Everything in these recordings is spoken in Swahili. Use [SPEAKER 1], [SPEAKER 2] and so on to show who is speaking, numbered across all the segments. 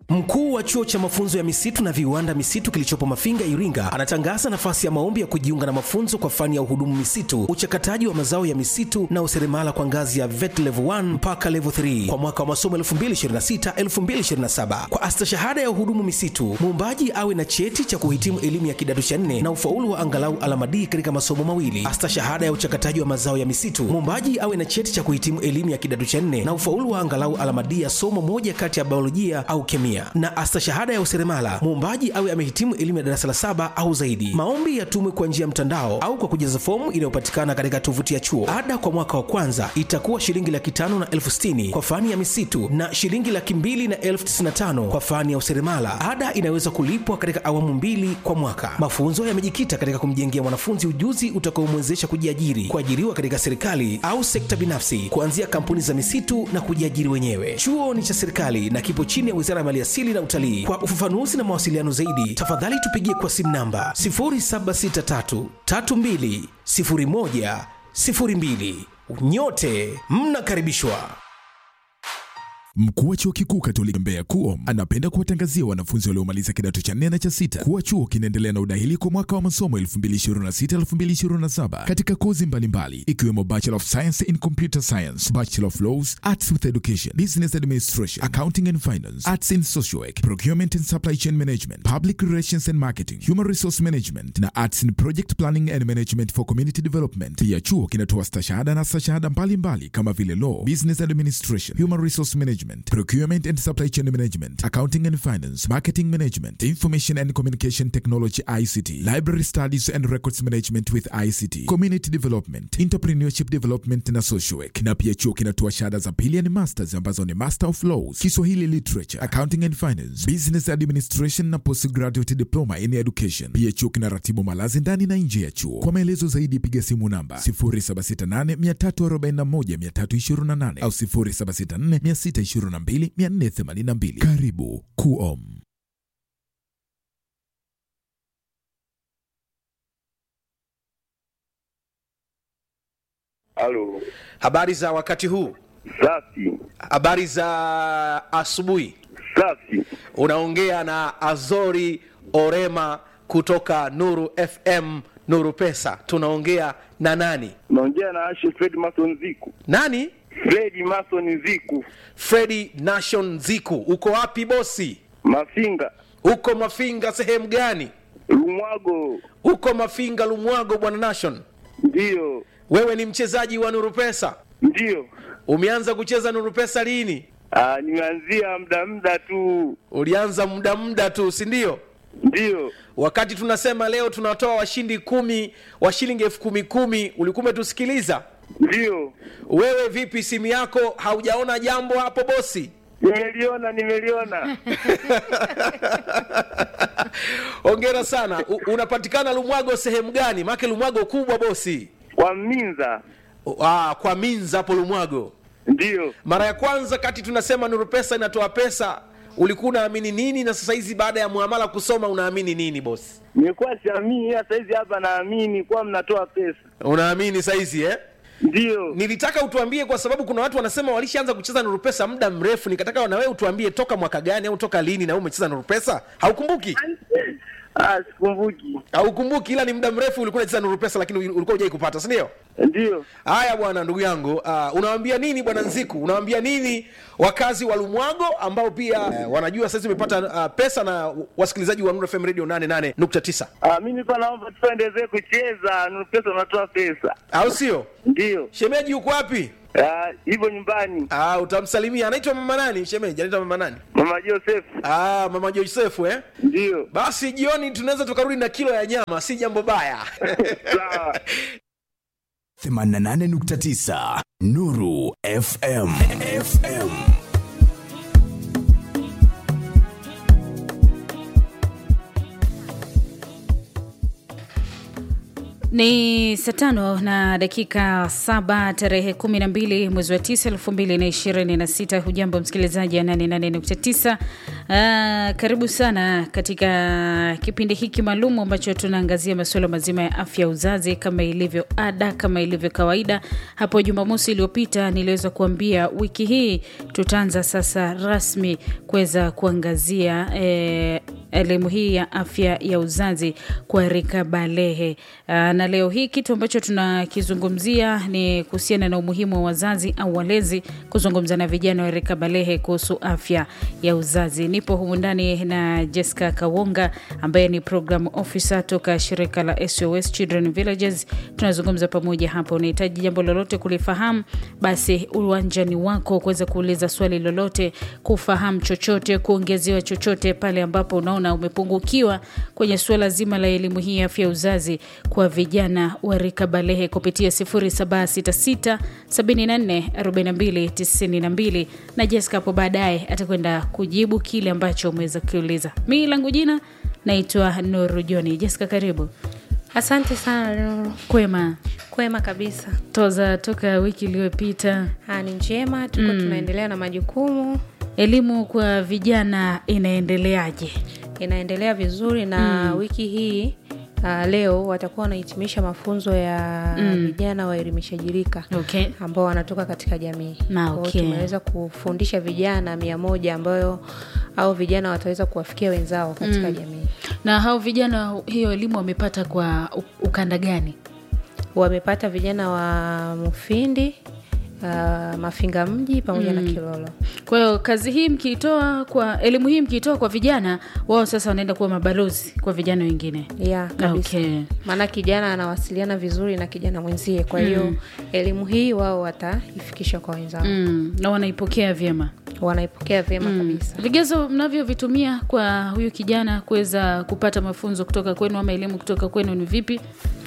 [SPEAKER 1] Mkuu wa chuo cha mafunzo ya misitu na viwanda misitu kilichopo Mafinga, Iringa, anatangaza nafasi ya maombi ya kujiunga na mafunzo kwa fani ya uhudumu misitu, uchakataji wa mazao ya misitu na useremala kwa ngazi ya VET level 1 mpaka level 3 kwa mwaka wa masomo 2026-2027. Kwa astashahada ya uhudumu misitu, muombaji awe na cheti cha kuhitimu elimu ya kidato cha nne na ufaulu wa angalau alama D katika masomo mawili. Astashahada ya uchakataji wa mazao ya misitu, muombaji awe na cheti cha kuhitimu elimu ya kidato cha nne na ufaulu wa angalau alama D ya somo moja kati ya biolojia au kemia na astashahada ya useremala muombaji awe amehitimu elimu ya darasa la saba au zaidi. Maombi yatumwe kwa njia ya mtandao au kwa kujaza fomu inayopatikana katika tovuti ya chuo. Ada kwa mwaka wa kwanza itakuwa shilingi laki tano na elfu sitini kwa fani ya misitu na shilingi laki mbili na elfu tisini na tano kwa fani ya useremala. Ada inaweza kulipwa katika awamu mbili kwa mwaka. Mafunzo yamejikita katika kumjengea mwanafunzi ujuzi utakaomwezesha kujiajiri, kuajiriwa katika serikali au sekta binafsi, kuanzia kampuni za misitu na kujiajiri wenyewe. Chuo ni cha serikali na kipo chini ya Wizara ya Maliasili na Utalii. Kwa ufafanuzi na mawasiliano zaidi, tafadhali tupigie kwa simu namba 0763320102. Nyote mnakaribishwa.
[SPEAKER 2] Mkuu wa chuo kikuu Katoliki Mbeya KUOM anapenda kuwatangazia wanafunzi waliomaliza kidato cha nne na cha sita kuwa chuo kinaendelea na udahili kwa mwaka wa masomo 2026-2027 katika kozi mbalimbali ikiwemo Bachelor of Science in Computer Science, Bachelor of Laws, Arts with Education, Business Administration, Accounting and Finance, Arts in Social Work, Procurement and Supply Chain Management, Public Relations and Marketing, Human Resource Management na Arts in Project Planning and Management for Community Development. Pia chuo kinatoa stashahada na stashahada mbalimbali kama vile Law, Business Administration, Human Resource Management, Procurement and Supply Chain Management, Accounting and Finance, Marketing Management, Information and Communication Technology ICT, Library Studies and Records Management with ICT, Community Development, Entrepreneurship Development na Social Work. Na pia chuo kinatoa shahada za pili yani masters ambazo ni Master of Laws, Kiswahili Literature, Accounting and Finance, Business Administration na Postgraduate Diploma in Education. Pia chuo kinaratibu malazi ndani na nje ya chuo. Kwa maelezo zaidi piga simu namba 0768341328 au 0764622482. Karibu KUOM.
[SPEAKER 3] Halo,
[SPEAKER 1] Habari za wakati huu,
[SPEAKER 3] safi
[SPEAKER 1] habari za asubuhi.
[SPEAKER 3] safi.
[SPEAKER 1] Unaongea na Azori Orema kutoka Nuru FM, Nuru Pesa. Tunaongea na nani?
[SPEAKER 3] Naongea na Ashe Fred Mason Ziku.
[SPEAKER 1] Nani?
[SPEAKER 3] Fred Mason Ziku,
[SPEAKER 1] Fredi Nation Ziku. Uko wapi bosi?
[SPEAKER 3] Mafinga,
[SPEAKER 1] Uko Mafinga sehemu gani?
[SPEAKER 3] Lumwago.
[SPEAKER 1] Uko Mafinga Lumwago, bwana Nation.
[SPEAKER 3] Ndiyo,
[SPEAKER 1] Wewe ni mchezaji wa Nuru Pesa,
[SPEAKER 3] ndiyo.
[SPEAKER 1] umeanza kucheza Nuru Pesa lini?
[SPEAKER 3] Ah, nimeanzia muda muda tu.
[SPEAKER 1] Ulianza muda muda tu, si ndio?
[SPEAKER 3] Ndiyo,
[SPEAKER 1] Wakati tunasema leo tunatoa washindi kumi wa shilingi elfu kumi kumi, ulikuwa umetusikiliza?
[SPEAKER 3] ndiyo.
[SPEAKER 1] Wewe vipi, simu yako haujaona jambo hapo bosi?
[SPEAKER 3] Nimeliona, nimeliona.
[SPEAKER 1] Hongera sana. U, unapatikana Lumwago sehemu gani? Maake Lumwago kubwa bosi.
[SPEAKER 3] Kwa Minza.
[SPEAKER 1] Ah, kwa Minza hapo Lumwago.
[SPEAKER 3] Ndiyo.
[SPEAKER 1] Mara ya kwanza kati tunasema Nuru Pesa inatoa pesa, ulikuwa unaamini nini, na sasa hizi baada ya muamala kusoma unaamini nini bosi?
[SPEAKER 3] Nilikuwa siamini, ila saizi hapa naamini kuwa mnatoa pesa.
[SPEAKER 1] Unaamini saizi eh?
[SPEAKER 3] Ndiyo.
[SPEAKER 1] Nilitaka utuambie kwa sababu kuna watu wanasema walishaanza kucheza Nuru Pesa muda mrefu, nikataka na wewe utuambie toka mwaka gani au toka lini na wewe umecheza Nuru Pesa. Haukumbuki?
[SPEAKER 3] Ah, sikumbuki.
[SPEAKER 1] Haukumbuki, ila ni muda mrefu ulikuwa unacheza Nuru Pesa, lakini ulikuwa hujai kupata, si ndio?
[SPEAKER 3] Ndiyo.
[SPEAKER 1] Haya bwana, ndugu yangu, uh, unawaambia nini bwana Nziku? Unawaambia nini wakazi wa Lumwago ambao pia uh, wanajua sasa umepata uh, pesa na wasikilizaji wa Nuru FM Radio 88.9
[SPEAKER 3] Ah, mimi pa naomba tuendelee kucheza. Nuru pesa unatoa pesa.
[SPEAKER 1] au sio?
[SPEAKER 3] Ndiyo.
[SPEAKER 1] Shemeji yuko wapi?
[SPEAKER 3] Ah, hivyo nyumbani.
[SPEAKER 1] Ah, utamsalimia. Anaitwa mama nani? Shemeji anaitwa mama nani?
[SPEAKER 3] Mama Joseph.
[SPEAKER 1] Ah, mama Josefu eh?
[SPEAKER 3] Ndiyo.
[SPEAKER 1] Basi jioni tunaweza tukarudi na kilo ya nyama, si jambo baya.
[SPEAKER 3] Sawa.
[SPEAKER 4] 88.9 Nuru FM. FM.
[SPEAKER 5] Ni saa tano na dakika saba tarehe kumi na mbili mwezi wa tisa elfu mbili na ishirini na sita. Hujambo msikilizaji ya nane nane nukta tisa. Ah, karibu sana katika kipindi hiki maalum ambacho tunaangazia masuala mazima ya afya ya uzazi kama ilivyo ada, kama ilivyo kawaida. Hapo Jumamosi iliyopita niliweza kuambia wiki hii tutaanza sasa rasmi kuweza kuangazia eh, elimu hii ya afya ya uzazi kwa rika balehe. Aa, na leo hii kitu ambacho tunakizungumzia ni kuhusiana na umuhimu wa wazazi au walezi kuzungumza na vijana wa rika balehe kuhusu afya ya uzazi. Nipo humu ndani na Jessica Kawonga ambaye ni program officer toka shirika la SOS Children Villages. Tunazungumza pamoja hapa. Unahitaji jambo lolote kulifahamu, basi uwanjani wako kuweza kuuliza swali lolote, kufahamu chochote, kuongezewa chochote pale ambapo unaona umepungukiwa kwenye suala zima la elimu hii ya afya ya uzazi kwa vijana wa rika balehe kupitia 0766 74 42 92 na Jessica hapo baadaye atakwenda kujibu kile ambacho umeweza kukiuliza. Mi langu jina naitwa Nuru Joni. Jessica, karibu.
[SPEAKER 6] Asante sana Nuru.
[SPEAKER 5] Kwema
[SPEAKER 6] Kwema kabisa.
[SPEAKER 5] toza toka wiki iliyopita,
[SPEAKER 6] Ha, ni njema tuko tunaendelea na majukumu,
[SPEAKER 5] elimu kwa vijana inaendeleaje?
[SPEAKER 6] inaendelea vizuri na wiki hii uh, leo watakuwa wanahitimisha mafunzo ya vijana waelimishaji rika
[SPEAKER 5] Okay.
[SPEAKER 6] ambao wanatoka katika jamii.
[SPEAKER 5] Na,
[SPEAKER 6] Kwa hiyo
[SPEAKER 5] okay.
[SPEAKER 6] tumeweza kufundisha vijana mia moja ambayo au vijana wataweza kuwafikia wenzao katika jamii.
[SPEAKER 5] Na hao vijana hiyo elimu wamepata kwa u- ukanda gani?
[SPEAKER 6] Wamepata vijana wa Mufindi, uh, Mafinga mji pamoja na Kilolo.
[SPEAKER 5] Kwa hiyo kazi hii mkiitoa kwa elimu hii mkiitoa kwa vijana, wao sasa wanaenda kuwa mabalozi kwa vijana wengine.
[SPEAKER 6] ya kabisa
[SPEAKER 5] Okay.
[SPEAKER 6] maana kijana anawasiliana vizuri na kijana mwenzie kwa hiyo elimu hii wao wataifikisha kwa wenzao
[SPEAKER 5] Mm, na wanaipokea vyema.
[SPEAKER 6] wanaipokea vyema kabisa
[SPEAKER 5] Vigezo mnavyovitumia kwa huyu kijana kuweza kupata mafunzo kutoka kwenu ama elimu kutoka kwenu ni vipi?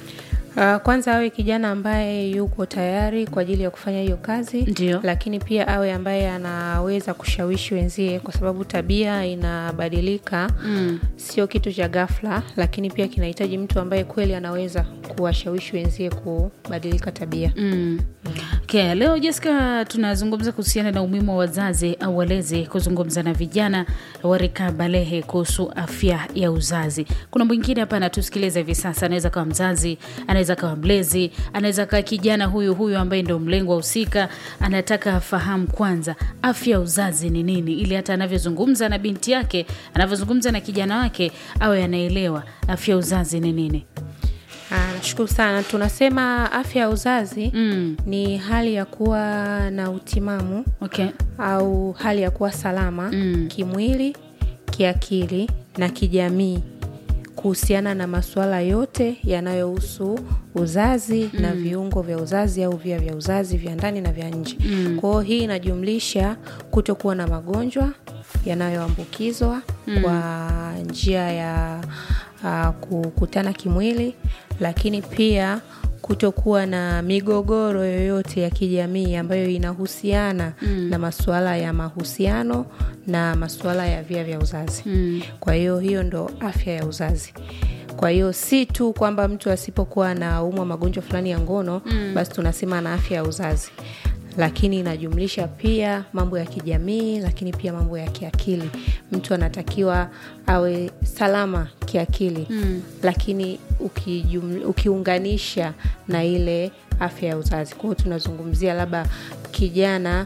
[SPEAKER 6] Uh, kwanza awe kijana ambaye yuko tayari kwa ajili ya kufanya hiyo kazi
[SPEAKER 5] Ndio.
[SPEAKER 6] lakini pia awe ambaye anaweza kushawishi wenzie kwa sababu tabia inabadilika
[SPEAKER 5] Mm.
[SPEAKER 6] sio kitu cha ghafla lakini pia kinahitaji mtu ambaye kweli anaweza kuwashawishi wenzie kubadilika tabia
[SPEAKER 5] Mm. Okay, leo Jessica tunazungumza kuhusiana na umuhimu wa wazazi au walezi kuzungumza na vijana wa rika balehe kuhusu afya ya uzazi. Kuna mwingine hapa anatusikiliza hivi sasa, anaweza kawa mzazi, anaweza kawa mlezi, anaweza kawa kijana huyu huyu ambaye ndio mlengwa husika, anataka afahamu kwanza afya ya uzazi ni nini, ili hata anavyozungumza na binti yake, anavyozungumza na kijana wake, awe anaelewa afya ya uzazi ni nini.
[SPEAKER 6] Ah, nashukuru sana tunasema afya ya uzazi
[SPEAKER 5] Mm.
[SPEAKER 6] ni hali ya kuwa na utimamu
[SPEAKER 5] Okay.
[SPEAKER 6] au hali ya kuwa salama
[SPEAKER 5] Mm.
[SPEAKER 6] kimwili kiakili na kijamii kuhusiana na masuala yote yanayohusu uzazi na viungo vya uzazi au via vya uzazi vya ndani na vya nje mm. kwao hii inajumlisha kutokuwa na magonjwa yanayoambukizwa kwa njia ya uh, kukutana kimwili lakini pia kutokuwa na migogoro yoyote ya kijamii ambayo inahusiana mm. na masuala ya mahusiano na masuala ya via vya uzazi mm. kwa hiyo hiyo ndo afya ya uzazi kwa hiyo si tu kwamba mtu asipokuwa na umwa magonjwa fulani ya ngono mm. basi tunasema ana afya ya uzazi lakini inajumlisha pia mambo ya kijamii lakini pia mambo ya kiakili mtu anatakiwa awe salama kiakili mm. lakini ukijum, ukiunganisha na ile afya ya uzazi kwao tunazungumzia labda kijana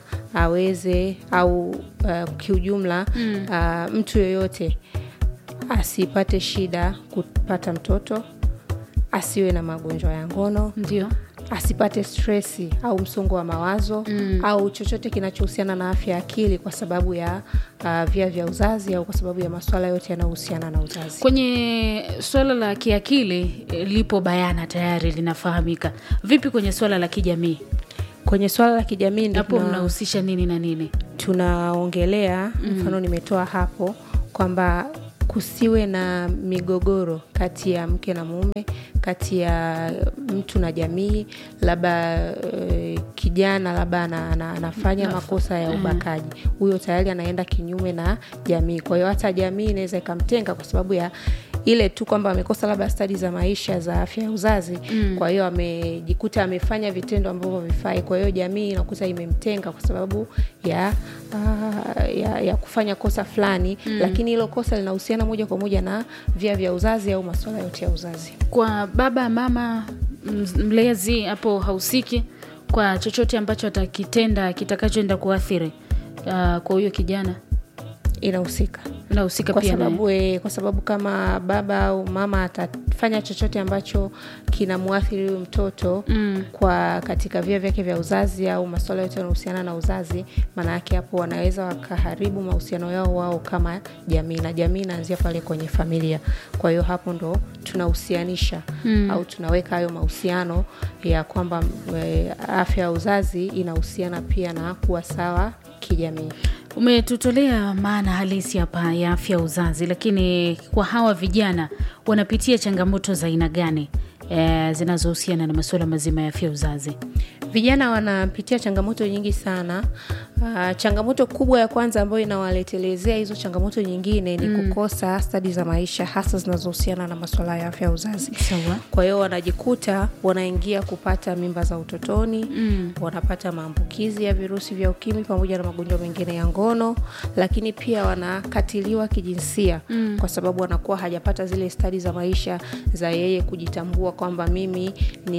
[SPEAKER 6] aweze au uh, kiujumla mm. uh, mtu yoyote asipate shida kupata mtoto asiwe na magonjwa ya ngono
[SPEAKER 5] Ndio.
[SPEAKER 6] asipate stresi au msongo wa mawazo mm. au chochote kinachohusiana na afya ya akili kwa sababu ya uh, via vya uzazi au kwa sababu ya maswala yote yanayohusiana na uzazi
[SPEAKER 5] Kwenye suala la kiakili eh, lipo bayana tayari linafahamika. Vipi kwenye suala la kijamii?
[SPEAKER 6] kwenye swala la kijamii ndio
[SPEAKER 5] Hapo
[SPEAKER 6] tuna-
[SPEAKER 5] mnahusisha nini na nini?
[SPEAKER 6] tunaongelea mfano nimetoa hapo kwamba kusiwe na migogoro kati ya mke na mume kati ya mtu na jamii labda uh, kijana labda ana- ana- anafanya makosa ya ubakaji huyo tayari anaenda kinyume na jamii kwa hiyo hata jamii inaweza ikamtenga kwa sababu ya ile tu kwamba amekosa labda stadi za maisha za afya ya uzazi mm. kwa hiyo amejikuta amefanya vitendo ambavyo vifai kwa hiyo jamii inakuta imemtenga kwa sababu ya, uh, ya, ya kufanya kosa fulani mm. lakini hilo kosa linahusiana moja kwa moja na via vya uzazi au masuala yote ya uzazi
[SPEAKER 5] kwa baba mama m- mlezi hapo hahusiki kwa chochote ambacho atakitenda kitakachoenda kuathiri uh, kwa huyo kijana
[SPEAKER 6] inahusika
[SPEAKER 5] inahusika
[SPEAKER 6] kwa
[SPEAKER 5] pia naye.
[SPEAKER 6] sababu, e, kwa sababu kama baba au mama atafanya chochote ambacho kinamwathiri huyu mtoto mm. kwa katika via vyake vya uzazi au masuala yote yanahusiana na uzazi maana yake hapo wanaweza wakaharibu mahusiano yao wao kama jamii na jamii inaanzia pale kwenye familia kwa hiyo hapo ndo tunahusianisha mm. au tunaweka hayo mahusiano ya kwamba e, afya ya uzazi inahusiana pia na kuwa sawa kijamii
[SPEAKER 5] umetutolea maana halisi hapa ya afya ya uzazi lakini kwa hawa vijana wanapitia changamoto za aina gani e, zinazohusiana na masuala mazima ya afya ya uzazi
[SPEAKER 6] vijana wanapitia changamoto nyingi sana uh, changamoto kubwa ya kwanza ambayo inawaletelezea hizo changamoto nyingine ni mm. kukosa stadi za maisha hasa zinazohusiana na masuala ya afya ya uzazi
[SPEAKER 5] sawa
[SPEAKER 6] kwa hiyo wanajikuta wanaingia kupata mimba za utotoni mm. wanapata maambukizi ya virusi vya ukimwi pamoja na magonjwa mengine ya ngono lakini pia wanakatiliwa kijinsia mm. kwa sababu wanakuwa hajapata zile stadi za maisha za yeye kujitambua kwamba mimi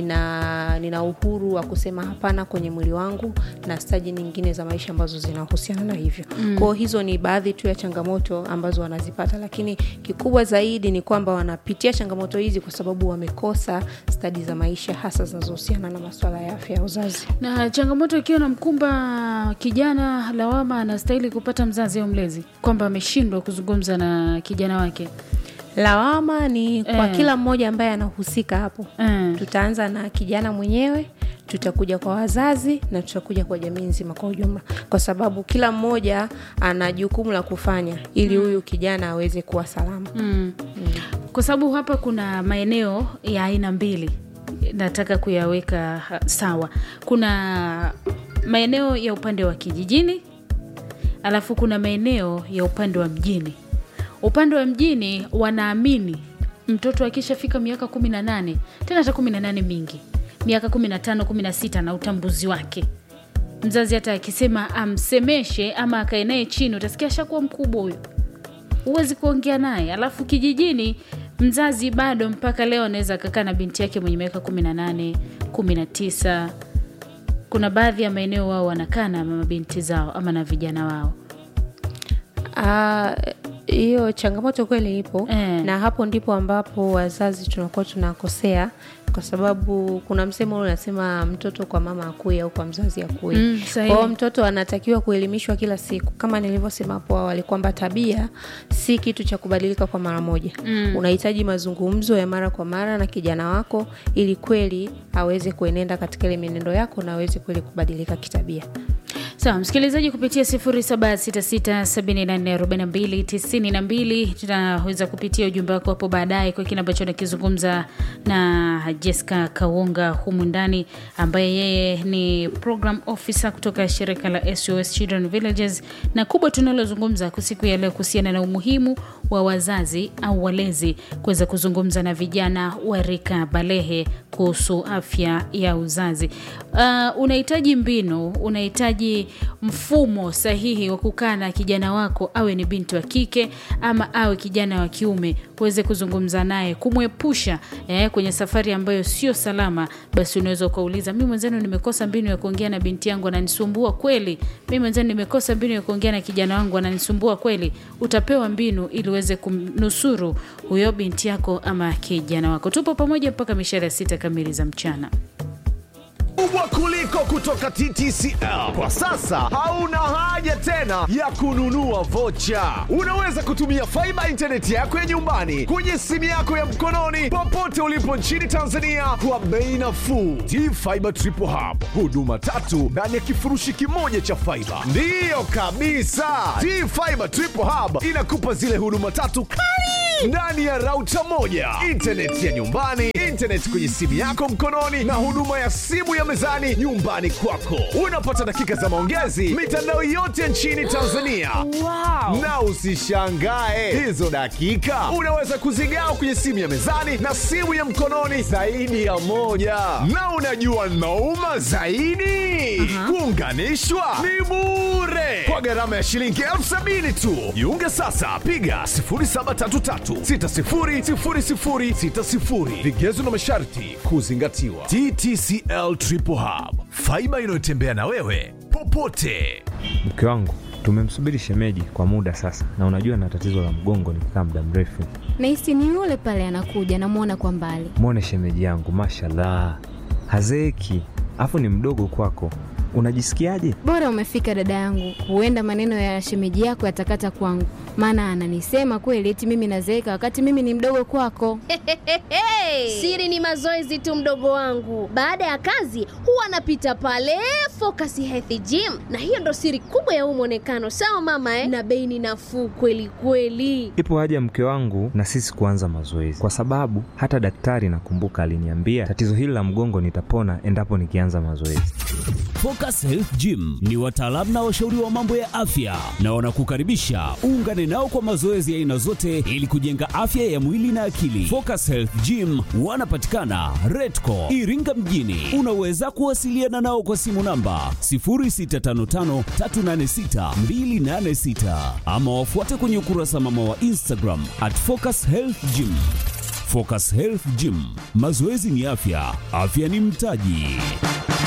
[SPEAKER 6] nina, nina uhuru wa kusema hapana kwenye mwili wangu na stadi nyingine za maisha ambazo zinahusiana na hivyo mm. kwao hizo ni baadhi tu ya changamoto ambazo wanazipata lakini kikubwa zaidi ni kwamba wanapitia changamoto hizi kwa sababu wamekosa stadi za maisha hasa zinazohusiana na maswala ya afya ya uzazi
[SPEAKER 5] na changamoto ikiwa na mkumba kijana lawama anastahili kupata mzazi au mlezi kwamba ameshindwa kuzungumza na kijana wake
[SPEAKER 6] lawama ni kwa
[SPEAKER 5] Eh.
[SPEAKER 6] kila mmoja ambaye anahusika hapo
[SPEAKER 5] mm.
[SPEAKER 6] tutaanza na kijana mwenyewe tutakuja kwa wazazi na tutakuja kwa jamii nzima kwa ujumla kwa sababu kila mmoja ana jukumu la kufanya ili huyu kijana aweze kuwa salama
[SPEAKER 5] Mm. kwa sababu hapa kuna maeneo ya aina mbili nataka kuyaweka ha- sawa kuna maeneo ya upande wa kijijini alafu kuna maeneo ya upande wa mjini upande wa mjini wanaamini mtoto akishafika miaka kumi na nane tena hata kumi na nane mingi miaka kumi na tano kumi na sita na utambuzi wake mzazi hata akisema amsemeshe ama akae naye chini utasikia ashakuwa mkubwa huyo huwezi kuongea naye alafu kijijini mzazi bado mpaka leo anaweza akakaa na binti yake mwenye miaka kumi na nane kumi na tisa kuna baadhi ya maeneo wao wanakaa na mabinti zao ama na vijana wao
[SPEAKER 6] Ah, hiyo changamoto kweli ipo
[SPEAKER 5] Eh.
[SPEAKER 6] na hapo ndipo ambapo wazazi tunakuwa tunakosea kwa sababu kuna msemo ule unasema mtoto kwa mama akui au kwa mzazi akui
[SPEAKER 5] Mm,
[SPEAKER 6] kwa
[SPEAKER 5] sahihi.
[SPEAKER 6] hiyo mtoto anatakiwa kuelimishwa kila siku kama nilivyosema hapo awali kwamba tabia si kitu cha kubadilika kwa mara moja mm. unahitaji mazungumzo ya mara kwa mara na kijana wako ili kweli aweze kuenenda katika ile mienendo yako na aweze kweli kubadilika kitabia
[SPEAKER 5] sawa msikilizaji kupitia 0766744292 tunaweza kupitia ujumbe wako hapo baadaye kwa kile ambacho nakizungumza na jessica kaunga humu ndani ambaye yeye ni program officer kutoka shirika la sos children villages na kubwa tunalozungumza kwa siku ya leo kuhusiana na umuhimu wa wazazi au walezi kuweza kuzungumza na vijana wa rika balehe kuhusu afya ya uzazi uh, unahitaji mbinu unahitaji mfumo sahihi wa kukaa na kijana wako awe ni binti wa kike ama awe kijana wa kiume uweze kuzungumza naye kumwepusha eh, kwenye safari ambayo sio salama basi unaweza ukauliza mi mwenzenu nimekosa mbinu ya kuongea na binti yangu ananisumbua kweli mi mwenzenu nimekosa mbinu ya kuongea na kijana wangu ananisumbua kweli utapewa mbinu ili uweze kumnusuru huyo binti yako ama kijana wako tupo pamoja mpaka mishara ya sita kamili za mchana
[SPEAKER 4] kubwa kuliko kutoka TTCL. Kwa sasa hauna haja tena ya kununua vocha. Unaweza kutumia faiba intaneti yako ya nyumbani kwenye simu yako ya mkononi popote ulipo nchini Tanzania kwa bei nafuu. T-Fiber Triple Hub, huduma tatu ndani ya kifurushi kimoja cha faiba. Ndiyo kabisa, T-Fiber Triple Hub inakupa zile huduma tatu kali ndani ya rauta moja intaneti ya nyumbani intaneti kwenye simu yako mkononi na huduma ya simu ya mezani nyumbani kwako unapata dakika za maongezi mitandao yote nchini tanzania
[SPEAKER 7] wow.
[SPEAKER 4] na usishangae hizo dakika unaweza kuzigawa kwenye simu ya mezani na simu ya mkononi zaidi ya moja na unajua nauma zaidi kuunganishwa ni bure kwa gharama ya shilingi elfu sabini tu jiunge sasa piga 733600060 vigezo na masharti kuzingatiwa ttcl triple hub faiba inayotembea na wewe popote
[SPEAKER 8] mke wangu tumemsubiri shemeji kwa muda sasa na unajua na tatizo la mgongo nikikaa muda mrefu
[SPEAKER 9] nahisi ni yule pale anakuja namwona kwa mbali
[SPEAKER 8] mwone shemeji yangu mashallah hazeeki afu ni mdogo kwako unajisikiaje
[SPEAKER 9] bora umefika dada yangu huenda maneno ya shemeji yako yatakata kwangu maana ananisema kweli eti mimi nazeeka wakati mimi ni mdogo kwako
[SPEAKER 10] siri ni mazoezi tu mdogo wangu baada ya kazi huwa anapita pale focus health gym na hiyo ndo siri kubwa ya huu mwonekano sawa mama eh? na bei ni nafuu kweli kweli
[SPEAKER 8] ipo haja mke wangu na sisi kuanza mazoezi kwa sababu hata daktari nakumbuka aliniambia tatizo hili la mgongo nitapona endapo nikianza mazoezi
[SPEAKER 11] Focus Health Gym ni wataalamu na washauri wa mambo ya afya na wanakukaribisha uungane nao kwa mazoezi ya aina zote ili kujenga afya ya mwili na akili. Focus Health Gym wanapatikana Redco Iringa mjini. Unaweza kuwasiliana nao kwa simu namba 0655386286 ama wafuate kwenye ukurasa mama wa Instagram at Focus Health Gym. Focus Health Gym, mazoezi ni afya, afya ni mtaji.